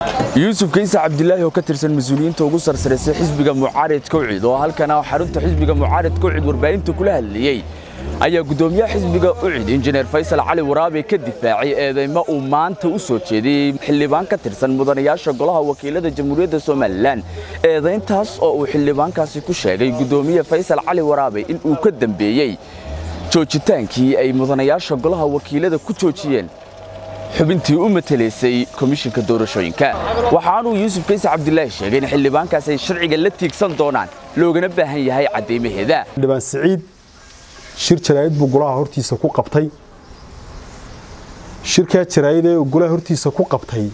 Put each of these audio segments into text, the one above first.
yuusuf kaysa cabdilaahi oo ka tirsan mas-uuliyiinta ugu sarsaraysay xisbiga mucaarid kowcid oo halkana xarunta xisbiga mucaarid kowcid warbaahinta kula hadlayey ayaa guddoomiyaha xisbiga ucid injineer faysal cali waraabe ka difaacay eedeymo uu maanta u soo jeediyey xildhibaan ka tirsan mudanayaasha golaha wakiilada jamhuuriyadda somalilan eedayntaas oo uu xildhibaankaasi ku sheegay guddoomiye faysal cali waraabe in uu ka dambeeyey joojitaankii ay mudanayaasha golaha wakiilada ku joojiyeen xubintii u matelaysay komishinka doorashooyinka waxaanuu yuusuf kayse cabdilaahi sheegay in xildhibaankaas ay sharciga la tiigsan doonaan loogana baahan yahay caddaymaheeda xildhibaan siciid shir jaraa'id buu golaha hortiisa ku qabtay shirkaa jaraa'id ee golaha hortiisa ku qabtay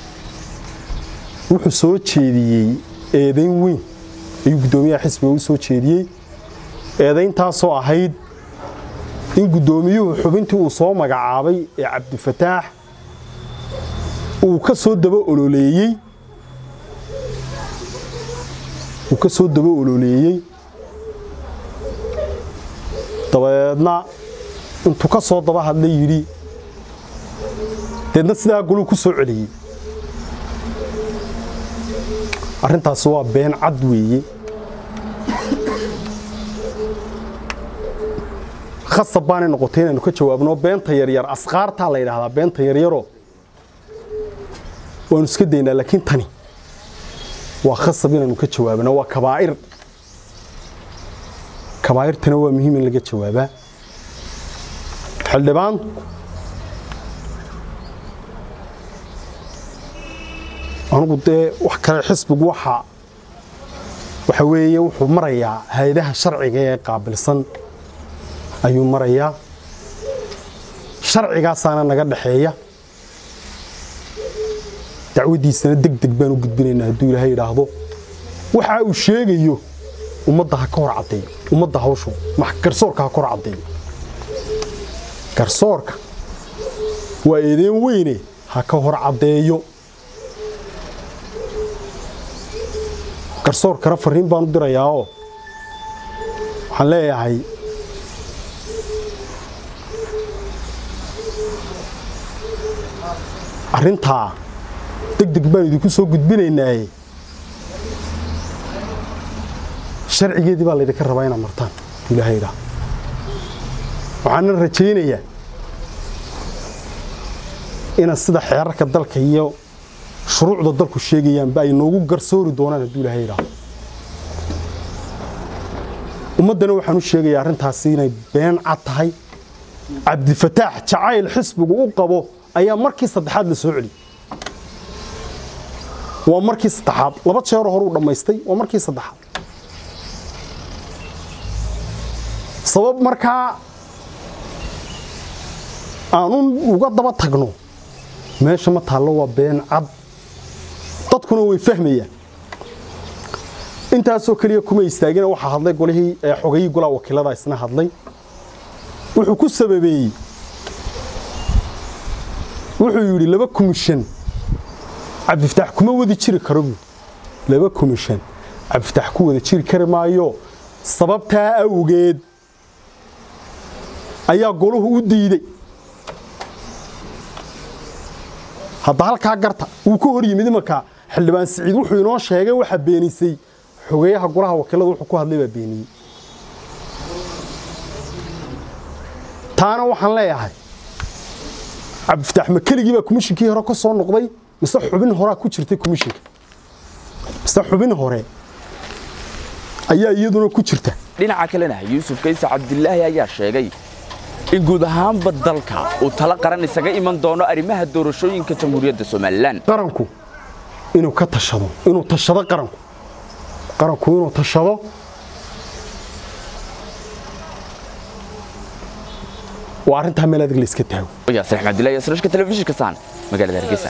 wuxuu soo jeediyey eedayn weyn ayuu guddoomiyaha xisbiga u soo jeediyey eedayntaasoo ahayd in guddoomiyuhu xubintii uu soo magacaabay ee cabdifataax uu ka soo daba ololeeyey uu ka soo daba ololeeyey dabadeedna intuu ka soo daba hadlay yidhi deedna sidaa goluu ku soo celiyey arrintaasi waa been cad weeye khasab baanay noqotay inaanu ka jawaabno beenta yaryar asqaartaa la yidhaahdaa beenta yaryaroo waanu iska daynaa laakiin tani waa khasab inaanu ka jawaabno waa kabaa'ir kabaa'irtana waa muhiim in laga jawaabaa xildhibaan anugu dee wax kale xisbigu waxa waxa weeye wuxuu marayaa hay-adaha sharciga ee qaabilsan ayuu marayaa sharcigaasaana naga dhaxeeya dacwaddiisana deg deg baan u gudbinaynaa hadduu ilaahay idhaahdo waxa uu sheegayo ummadda ha ka hor caddeeyo ummadda hawshu garsoorka ha ka hor caddeeyo garsoorka waa eedeen weyne ha ka hor caddeeyo garsoorkana farriin baan u dirayaao waxaan leeyahay arrintaa deg deg baan idinku soo gudbinaynaaye sharcigeedii baa laydinka rabaa inaad martaan ilaahayda waxaana rajaynayaa inaad sida xeerarka dalka iyo shuruucda dalku sheegayaanba ay noogu garsoori doonaan hadduu ilahay idhaahdo ummaddana waxaan u sheegayaa arrintaasi inay been cad tahay cabdifataax jacayl xisbigu u qabo ayaa markii saddexaad la soo celiyey waa markii saddexaad laba jeero hore uu dhammaystay waa markii saddexaad sabab markaa aanu uga daba tagno meesha ma taallo waa been cad dadkuna way fahmayaan intaasoo keliya kuma istaagina waxaa hadlay golihii xogayii golaha wakiilada isna hadlay wuxuu ku sababeeyey wuxuu yidhi laba komishan cabdifataax kuma wadi jiri karo buu laba komishan cabdifataax ku wada jiri kari maayo sababtaa awgeed ayaa golahu u diidey hadda halkaa garta wuu ka hor yimid imanka xildhibaan siciid wuxuu inoo sheegay waxa beenisay xogeeyaha golaha wakiilada wuxuu ku hadlay baa beeniyey taana waxaan leeyahay cabdifataax ma keligii baa komishinkii hore ka soo noqday mise xubin horaa ku jirtay komishinka mise xubin hore ayaa iyaduna ku jirta dhinaca kalena yuusuf kayse cabdilaahi ayaa sheegay in guud ahaanba dalka uu talo qaran isaga iman doono arrimaha doorashooyinka jamhuuriyadda somalilan qaranku inuu ka tashado inuu tashado qaranku qaranku inuu tashado waa arrintaa meel adig la iska taago yaasir axmed abdullahi yasrashka telefishinka saan magaalada hargeysa